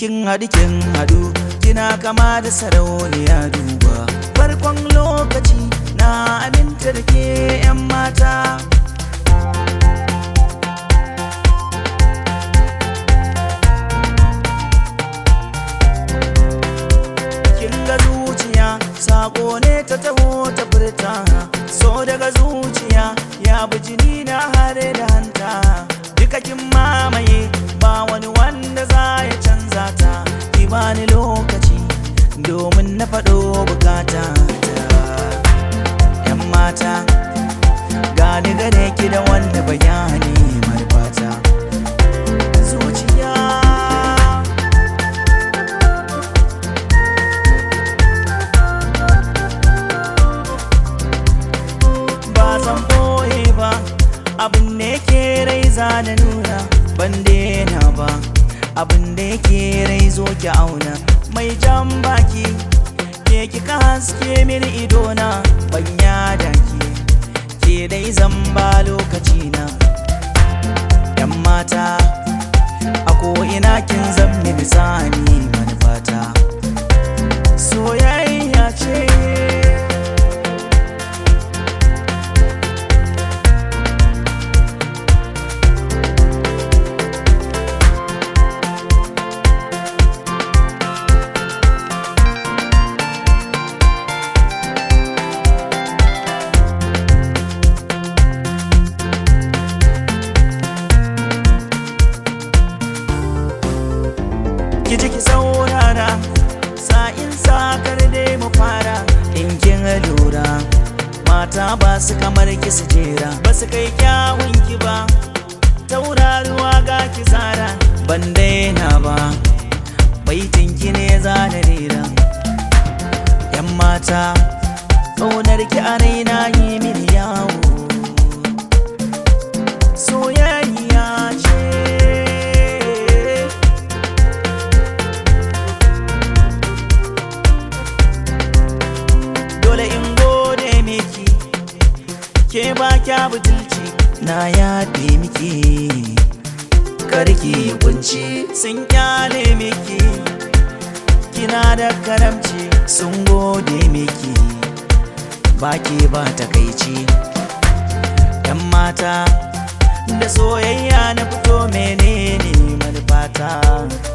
kin haɗu kin haɗu kina kama da sarauniya duba farkon lokaci na aminta da ke 'yan mata kin ga zuciya sako ne ta taho ta furta so daga zuciya ya bi jini na hare da hanta duka kin mamaye ba wani wanda za ya canza ta ki bani lokaci domin na faɗo bukata ta yan mata gani gare ki da wanda bayani marfata zuciya ba zan boye ba abin da yake rai za da nuna ban daina ba abin da yake rai zo ki auna mai jan baki ke kika haske mini idona ban yada ki ke dai zan ba lokaci na yan mata a ina kin zan mini sani manufata soyayya ce ki ji ki saurara sa'in sakar dai mu fara in kin lura mata ba su kamar ki su jera ba su kai kyawun ki ba tauraruwa ga ki zara ban daina ba baitin ki ne za na rera yan mata ƙaunar ki a raina yi mini yawo soyayya ce dole in gode miki ke ba kya butulci na yaɗe miki karki kunci sun kyale miki kina da karamci sun gode miki baki ba takaici yan mata da soyayya na fito menene manufata